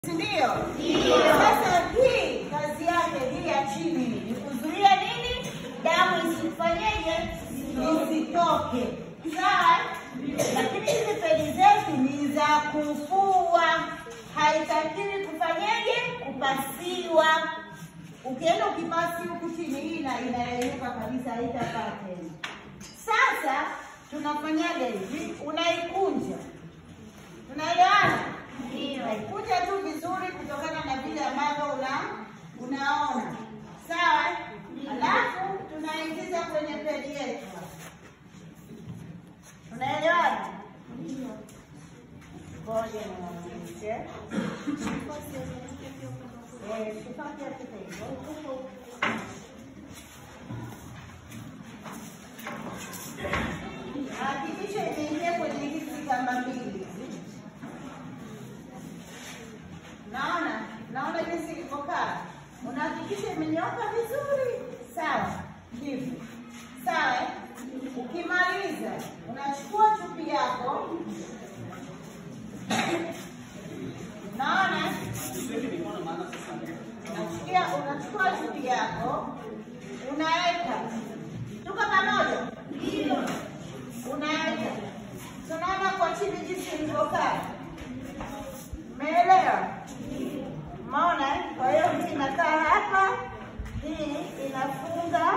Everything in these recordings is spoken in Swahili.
si ndio? Sasa hii kazi yake hii ya chini ni kuzuia nini? Damu isifanyeje? Isitoke. Sawa? Lakini hizi pedi zetu ni za kufua, haitakiwi kufanyeje? Kupasiwa. Ukienda ukipasi huku chini, hii ina- inayeyuka kabisa, haitakaa tena. Sasa tunafanyaje hivi? Unaikunja, tunaelewana? Unaikunja tu vizuri kutokana na vile ambavyo una unaona, sawa? Alafu tunaingiza kwenye pedi yetu, tunaelewana? Ngoja niwaonyeshe. Eh, tupate hapo hivyo. Hakikisha imeingia kwenye hizi kamba mbili hizi. Naona, naona jinsi ilivyokaa. Unahakikisha imenyoka vizuri, sawa? Hivi, sawa? eh? Ukimaliza unachukua chupi yako, naona unachukia, unachukua chupi yako unaweka, tuko pamoja? Unaweka, tunaona kwa chini jinsi ilivyokaa, umeelewa? Umeona? eh? Kwa hiyo hii inakaa hapa, hii inafunga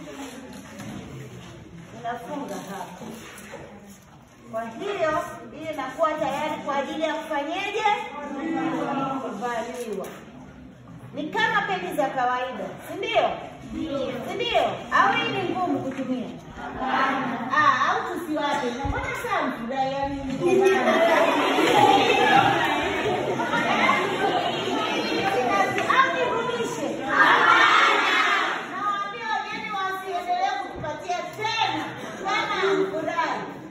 inafunga hapa. Kwa hiyo hii inakuwa tayari kwa ajili ya kufanyeje? Kuvaliwa. Ni kama pedi za kawaida, si ndio? Si ndio? Au hii ni ngumu kutumia? Ah, au tusiwape. Mbona saa mfurahi yani au nirudishe? Nawaambia wageni wasiendelee kutupatia tena kama hamfurahi.